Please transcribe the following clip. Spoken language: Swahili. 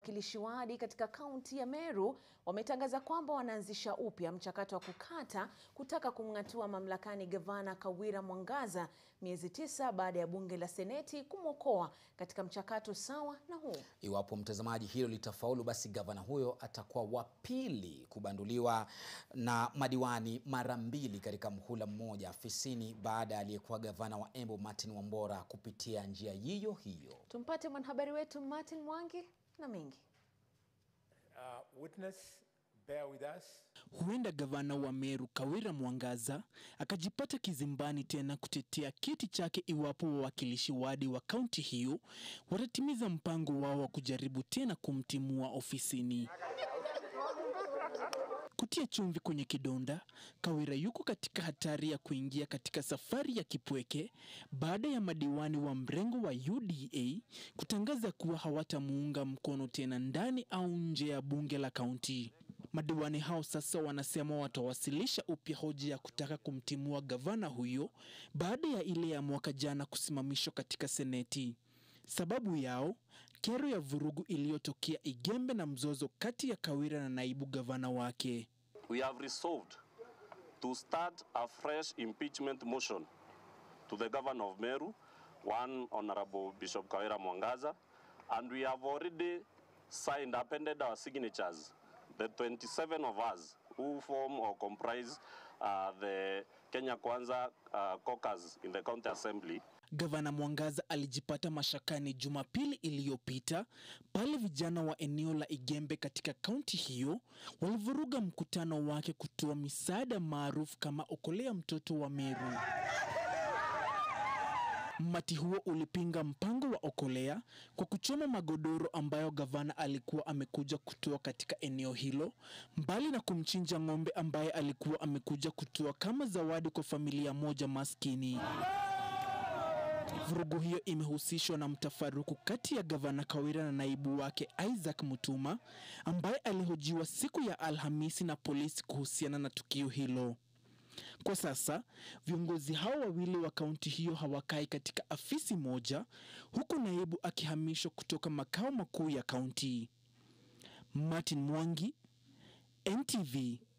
Wawakilishi wadi katika kaunti ya Meru wametangaza kwamba wanaanzisha upya mchakato wa kukata kutaka kumng'atua mamlakani gavana Kawira Mwangaza miezi tisa baada ya bunge la seneti kumwokoa katika mchakato sawa na huu. Iwapo mtazamaji, hilo litafaulu, basi gavana huyo atakuwa wa pili kubanduliwa na madiwani mara mbili katika mhula mmoja afisini baada ya aliyekuwa gavana wa Embu Martin Wambora kupitia njia hiyo hiyo. Tumpate mwanahabari wetu Martin Mwangi na mengi. Uh, witness, bear with us. Huenda gavana wa Meru Kawira Mwangaza akajipata kizimbani tena kutetea kiti chake iwapo wawakilishi wadi wa kaunti hiyo watatimiza mpango wao wa kujaribu tena kumtimua ofisini. Kutia chumvi kwenye kidonda, Kawira yuko katika hatari ya kuingia katika safari ya kipweke baada ya madiwani wa mrengo wa UDA kutangaza kuwa hawatamuunga mkono tena ndani au nje ya bunge la kaunti. Madiwani hao sasa wanasema watawasilisha upya hoja ya kutaka kumtimua gavana huyo baada ya ile ya mwaka jana kusimamishwa katika seneti. Sababu yao kero ya vurugu iliyotokea Igembe na mzozo kati ya Kawira na naibu gavana wake. we have resolved to start a fresh impeachment motion to the governor of Meru, one Honorable Bishop Kawira Mwangaza, and we have already signed, appended our signatures, the 27 of us who form or comprise uh, the Kenya Kwanza uh, caucus in the county assembly. Gavana Mwangaza alijipata mashakani Jumapili iliyopita pale vijana wa eneo la Igembe katika kaunti hiyo walivuruga mkutano wake kutoa misaada maarufu kama Okolea Mtoto wa Meru. Mmati huo ulipinga mpango wa Okolea kwa kuchoma magodoro ambayo gavana alikuwa amekuja kutoa katika eneo hilo, mbali na kumchinja ng'ombe ambaye alikuwa amekuja kutoa kama zawadi kwa familia moja maskini. Vurugu hiyo imehusishwa na mtafaruku kati ya gavana Kawira na naibu wake Isaac Mutuma ambaye alihojiwa siku ya Alhamisi na polisi kuhusiana na tukio hilo. Kwa sasa viongozi hao wawili wa kaunti hiyo hawakai katika afisi moja, huku naibu akihamishwa kutoka makao makuu ya kaunti. Martin Mwangi, NTV,